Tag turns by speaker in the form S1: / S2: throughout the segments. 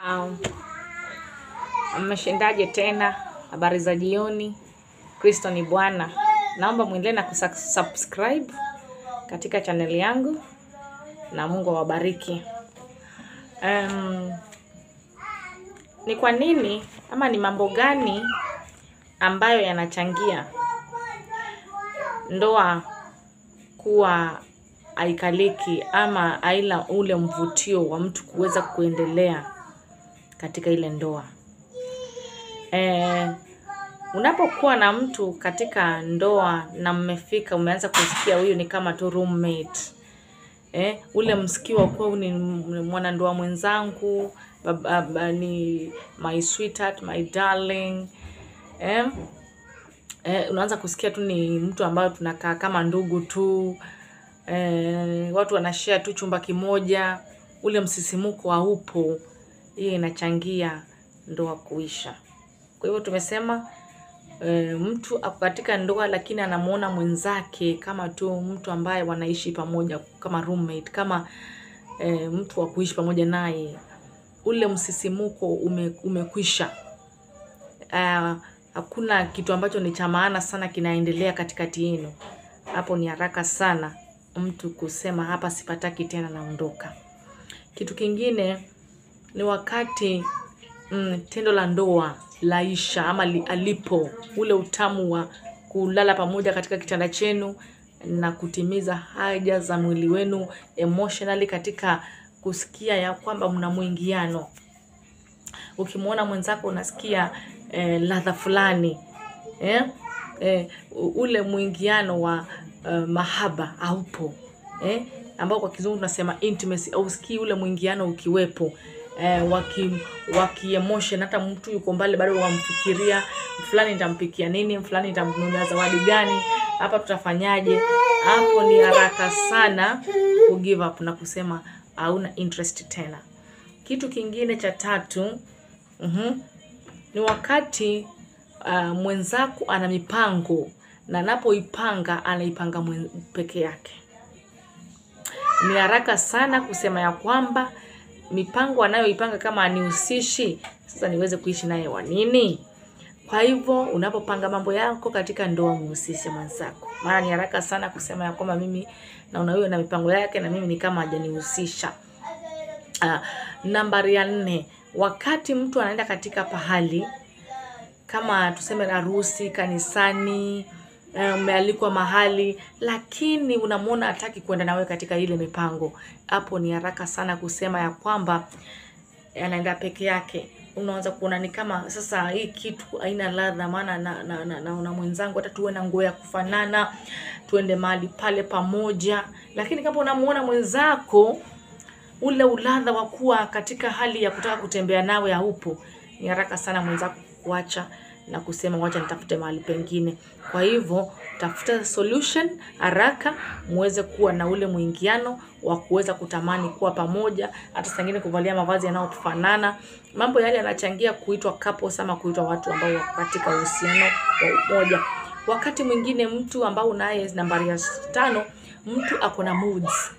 S1: Um, mmeshindaje tena? Habari za jioni. Kristo ni Bwana. Naomba mwendelee na kusubscribe katika chaneli yangu na Mungu awabariki. Um, ni kwa nini ama ni mambo gani ambayo yanachangia ndoa kuwa haikaliki ama haina ule mvutio wa mtu kuweza kuendelea katika ile ndoa. Eh, unapokuwa na mtu katika ndoa na mmefika, umeanza kusikia huyu ni kama tu roommate. Eh, ule msikio wa kuwa huyu ni mwanandoa mwenzangu, baba, baba, ni my sweetheart, my darling. Eh, eh, unaanza kusikia tu ni mtu ambayo tunakaa kama ndugu tu. Eh, watu wanashare tu chumba kimoja, ule msisimuko haupo. Hiyo inachangia ndoa kuisha. Kwa hivyo tumesema e, mtu ako katika ndoa lakini anamuona mwenzake kama tu mtu ambaye wanaishi pamoja kama roommate, kama e, mtu wa kuishi pamoja naye, ule msisimuko ume, umekwisha. Ah, hakuna kitu ambacho ni cha maana sana kinaendelea katikati yenu. Hapo ni haraka sana mtu kusema hapa sipataki tena, naondoka. Kitu kingine ni wakati mm, tendo la ndoa laisha ama li, alipo ule utamu wa kulala pamoja katika kitanda chenu na kutimiza haja za mwili wenu emotionally, katika kusikia ya kwamba mna mwingiano. Ukimwona mwenzako unasikia eh, ladha fulani eh, eh, ule mwingiano wa uh, mahaba haupo eh, ambao kwa kizungu tunasema intimacy, au sikii ule mwingiano ukiwepo eh, waki waki emotion. Hata mtu yuko mbali bado wamfikiria fulani, nitampikia nini, fulani nitamnunulia zawadi gani, hapa tutafanyaje? Hapo ni haraka sana ku give up na kusema hauna interest tena. Kitu kingine cha tatu mhm, ni wakati uh, mwenzako ana mipango na anapoipanga anaipanga mwen- peke yake. Ni haraka sana kusema ya kwamba mipango anayoipanga kama anihusishi, sasa niweze kuishi naye wa nini? Kwa hivyo unapopanga mambo yako katika ndoa, muhusishe mwenzako, maana ni haraka sana kusema ya kwamba mimi naona huyo na mipango yake na mimi ni kama hajanihusisha. Uh, nambari ya nne, wakati mtu anaenda katika pahali kama tuseme harusi, kanisani, eh, umealikwa mahali, lakini unamwona hataki kwenda nawe katika ile mipango, hapo ni haraka sana kusema ya kwamba anaenda peke yake. Unaanza kuona ni kama sasa hii kitu haina ladha, maana na, na, na, na, na mwenzangu hata tuwe na nguo ya kufanana, tuende mahali pale pamoja, lakini kama unamuona mwenzako ule uladha wa kuwa katika hali ya kutaka kutembea nawe haupo, ni haraka sana mwenzako kuacha na kusema wacha nitafute mahali pengine. Kwa hivyo tafuta solution haraka, muweze kuwa na ule mwingiano wa kuweza kutamani kuwa pamoja, hata saa ingine kuvalia mavazi yanayofanana. Mambo yale yanachangia kuitwa couples ama kuitwa watu ambao wako katika uhusiano wa umoja. Wakati mwingine mtu ambao unaye, nambari ya tano, mtu ako na moods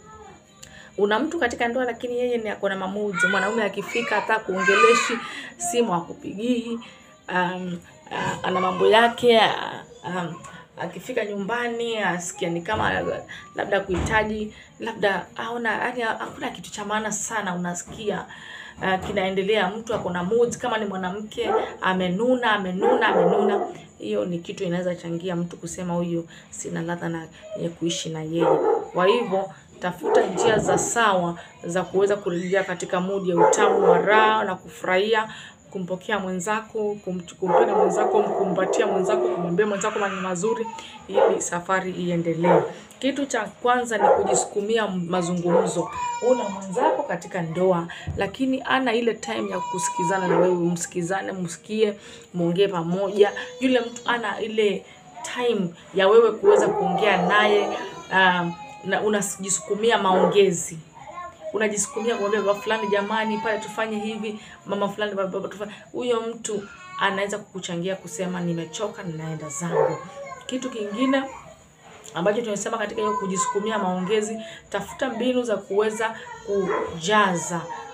S1: una mtu katika ndoa lakini yeye ni ako na mamuzi. Mwanaume akifika hata kuongeleshi simu akupigii, um, uh, ana mambo yake uh, um, akifika nyumbani asikia ni kama labda kuhitaji labda aona, yani hakuna kitu cha maana sana unasikia uh, kinaendelea. Mtu ako na moods, kama ni mwanamke amenuna amenuna amenuna, hiyo ni kitu inaweza changia mtu kusema huyu sina ladha na ya kuishi na yeye. Kwa hivyo tafuta njia za sawa za kuweza kurejea katika mudi ya utamu wa raha na kufurahia kumpokea mwenzako, kum- kumpenda mwenzako, kumkumbatia mwenzako, kumwambia mwenzako maneno mazuri ili safari iendelee. Kitu cha kwanza ni kujisukumia mazungumzo. Una mwenzako katika ndoa, lakini ana ile time ya kusikizana na wewe, msikizane, msikie, muongee pamoja. Yule mtu ana ile time ya wewe kuweza kuongea naye um, na unajisukumia maongezi unajisukumia kumwambia baba fulani, jamani, pale tufanye hivi, mama fulani, baba baba, tufanye. Huyo mtu anaweza kukuchangia kusema nimechoka, ninaenda zangu. Kitu kingine ambacho tumesema katika hiyo kujisukumia maongezi, tafuta mbinu za kuweza kujaza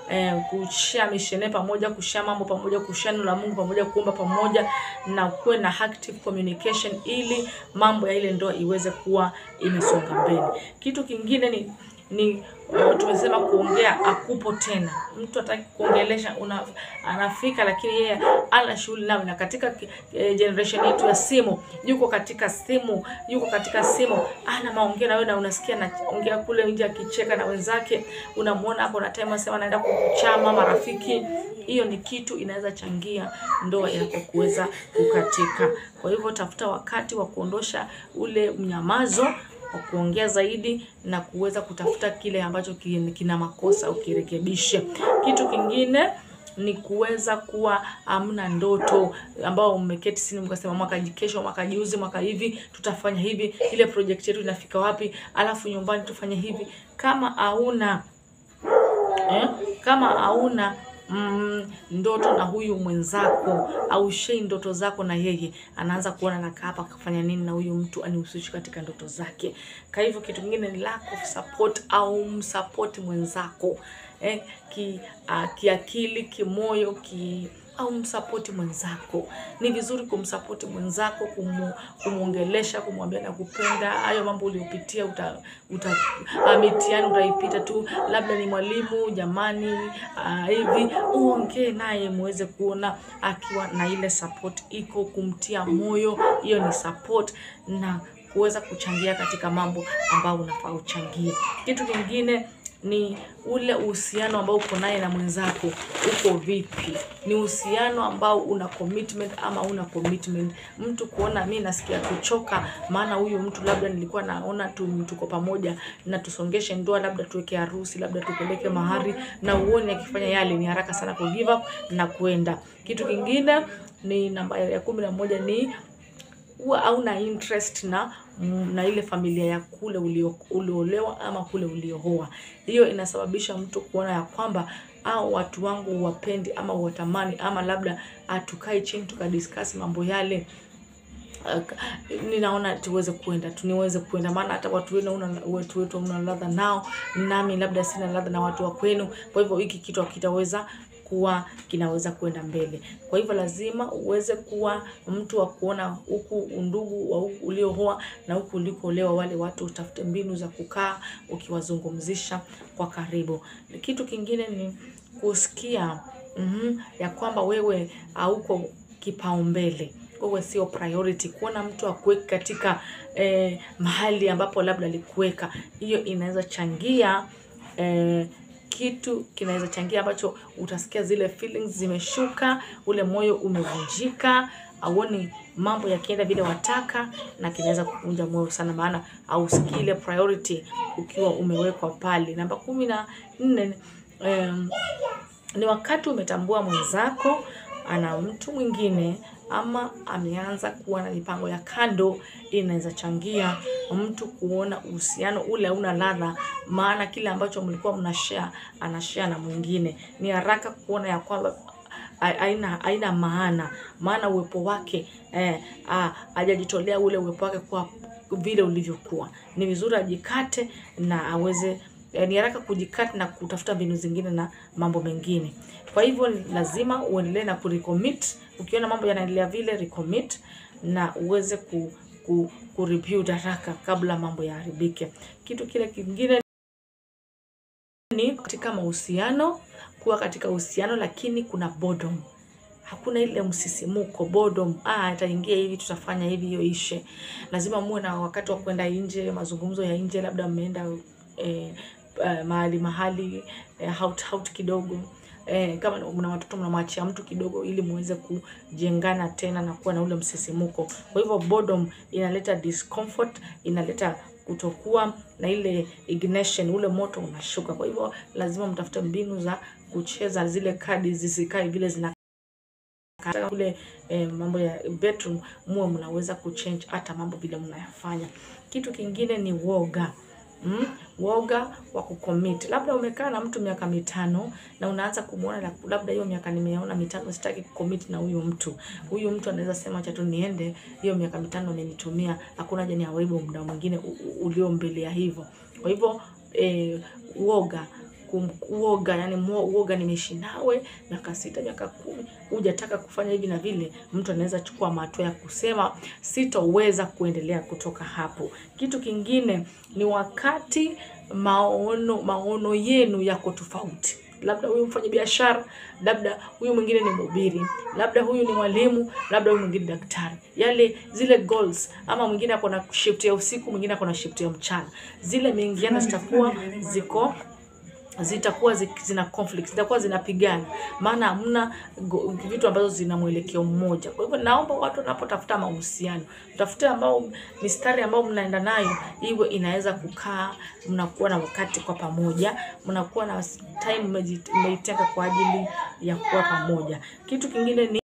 S1: eh, kushare mishene pamoja, kushare mambo pamoja, kushare neno la Mungu pamoja, kuomba pamoja na kuwe na active communication ili mambo ya ile ndoa iweze kuwa imesonga mbele. Kitu kingine ni ni uh, tumesema kuongea akupo tena. Mtu hataki kuongelesha, una, anafika lakini yeye ana shughuli nawe, na katika eh, generation yetu ya simu, yuko katika simu, yuko katika simu, ana maongeo na wewe, na unasikia anaongea kule nje akicheka na wenzake, unamuona hapo na time asema anaenda kuchama marafiki. Hiyo ni kitu inaweza changia ndoa yako kuweza kukatika. Kwa hivyo tafuta wakati wa kuondosha ule mnyamazo wa kuongea zaidi na kuweza kutafuta kile ambacho kina makosa ukirekebishe. Kitu kingine ni kuweza kuwa hamna ndoto ambao mmeketi chini mkasema mwaka kesho, mwaka juzi, mwaka hivi tutafanya hivi, ile project yetu inafika wapi, alafu nyumbani tufanye hivi. Kama hauna eh, kama hauna mm, ndoto na huyu mwenzako au shei ndoto zako na yeye, anaanza kuona nakaa hapa kufanya nini na huyu mtu anihusishi katika ndoto zake. Kwa hivyo kitu kingine ni lack of support au msupport mwenzako eh, ki uh, kiakili, kimoyo, ki au msapoti mwenzako. Ni vizuri kumsapoti mwenzako, kumu, kumuongelesha, kumwambia nakupenda. Hayo mambo uliopitia uta, uta uh, mitihani utaipita tu, labda ni mwalimu jamani, uh, hivi uongee naye muweze kuona akiwa na ile support iko, kumtia moyo. Hiyo ni support na kuweza kuchangia katika mambo ambayo unafaa uchangie. Kitu kingine ni ule uhusiano ambao uko naye na mwenzako uko vipi? Ni uhusiano ambao una commitment ama una commitment? Mtu kuona mi nasikia kuchoka, maana huyu mtu labda nilikuwa naona tu tuko pamoja na tusongeshe ndoa, labda tuweke harusi, labda tupeleke mahari, na uone akifanya yale, ni haraka sana ku give up na kuenda. Kitu kingine ni namba ya kumi na moja ni huwa hauna interest na na ile familia ya kule ulio, uliolewa ama kule uliohoa. Hiyo inasababisha mtu kuona ya kwamba au watu wangu wapendi ama watamani ama labda tukae chini tukadiscuss mambo yale. Uh, ninaona tuweze kuenda tuniweze kuenda, maana hata watu wenu una watu wetu una ladha nao, nami labda sina ladha na watu wa kwenu. Kwa hivyo hiki kitu hakitaweza kuwa kinaweza kwenda mbele. Kwa hivyo lazima uweze kuwa mtu wa kuona huku undugu wa huku uliohoa na huku ulikoolewa, wale watu utafute mbinu za kukaa ukiwazungumzisha kwa karibu. Kitu kingine ni kusikia mm, ya kwamba wewe hauko kipaumbele, wewe sio priority. Kuona mtu akuweki katika eh, mahali ambapo labda alikuweka, hiyo inaweza changia eh, kitu kinaweza changia ambacho utasikia zile feelings zimeshuka, ule moyo umevunjika, auoni mambo yakienda vile wataka, na kinaweza kuvunja moyo sana, maana hausikii ile priority ukiwa umewekwa pale. Namba kumi na nne um, ni wakati umetambua mwenzako ana mtu mwingine ama ameanza kuwa na mipango ya kando, inaweza changia mtu kuona uhusiano ule hauna ladha, maana kile ambacho mlikuwa mna share ana share na mwingine. Ni haraka kuona ya kwamba haina haina maana, maana uwepo wake eh, hajajitolea ule uwepo wake kwa vile ulivyokuwa. Ni vizuri ajikate na aweze eh, ni haraka kujikata na kutafuta mbinu zingine na mambo mengine. Kwa hivyo lazima uendelee na kurecommit. Ukiona mambo yanaendelea vile, recommit na uweze ku, ku, ku rebuild haraka kabla mambo yaharibike. Kitu kile kingine ni katika mahusiano, kuwa katika uhusiano lakini kuna boredom. Hakuna ile msisimuko, boredom. Ah, itaingia hivi, tutafanya hivi, hiyo ishe. Lazima muwe na wakati wa kwenda nje, mazungumzo ya nje, labda mmeenda eh, eh, mahali mahali eh, out out kidogo eh, kama mna watoto mnamwachia mtu kidogo, ili muweze kujengana tena na kuwa na ule msisimuko. Kwa hivyo boredom inaleta discomfort, inaleta kutokuwa na ile ignition, ule moto unashuka. Kwa hivyo lazima mtafute mbinu za kucheza zile kadi zisikae vile zina kule eh, mambo ya bedroom, muwe mnaweza kuchange hata mambo vile mnayafanya. Kitu kingine ni woga. Mm, woga wa kucommit. Labda umekaa na mtu miaka mitano na unaanza kumuona labda hiyo miaka nimeona mitano sitaki kucommit na huyu mtu. Huyu mtu anaweza sema acha tu niende, hiyo miaka mitano amenitumia, hakuna haja niharibu muda mwingine ulio mbele ya hivyo. Kwa hivyo eh, woga kum- uoga, yani muo- uoga, nimeishi nawe miaka sita, miaka kumi, hujataka kufanya hivi na vile, mtu anaweza chukua hatua ya kusema sitoweza kuendelea kutoka hapo. Kitu kingine ni wakati maono maono yenu yako tofauti labda huyu mfanya biashara, labda huyu mwingine ni mhubiri, labda huyu ni mwalimu, labda huyu mwingine daktari. Yale zile goals, ama mwingine ako na shift ya usiku, mwingine ako na shift ya mchana, zile mingiana zitakuwa ziko zitakuwa zi- zina conflict, zitakuwa zinapigana, maana hamna go- vitu ambazo zina mwelekeo mmoja. Kwa hivyo naomba watu wanapotafuta mahusiano, tafute ambao mistari ambao mnaenda nayo iwe inaweza kukaa, mnakuwa na wakati kwa pamoja, mnakuwa na time mmeji- mmeitenga kwa ajili ya kuwa pamoja. Kitu kingine ni